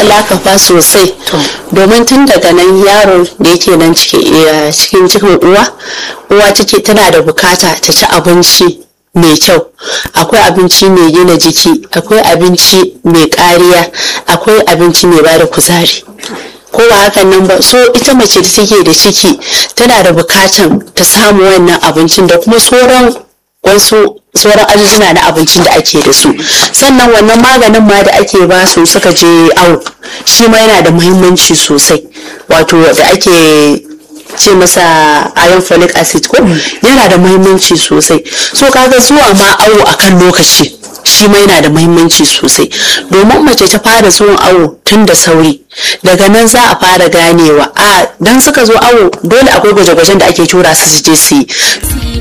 lakafa sosai domin tun daga nan yaro da yake nan cikin cikin uwa uwa take tana da bukata ta ci abinci mai kyau akwai abinci mai gina jiki akwai abinci mai kariya akwai abinci mai bada kuzari ko ba hakan nan ba so ita mace da take da ciki tana da bukatan ta samu wannan abincin da kuma sauran wasu sauran ajujuna na abincin da ake da su sannan wannan maganin ma da ake ba su suka je awo shi ma yana da muhimmanci sosai wato da ake ce masa iron folic acid ko yana da muhimmanci sosai so kaga zuwa ma awo akan lokaci shi ma yana da muhimmanci sosai domin mace ta fara zuwan awo tun da sauri daga nan za a fara ganewa a dan suka zo awo dole akwai gwaje-gwajen da ake tura su su je su yi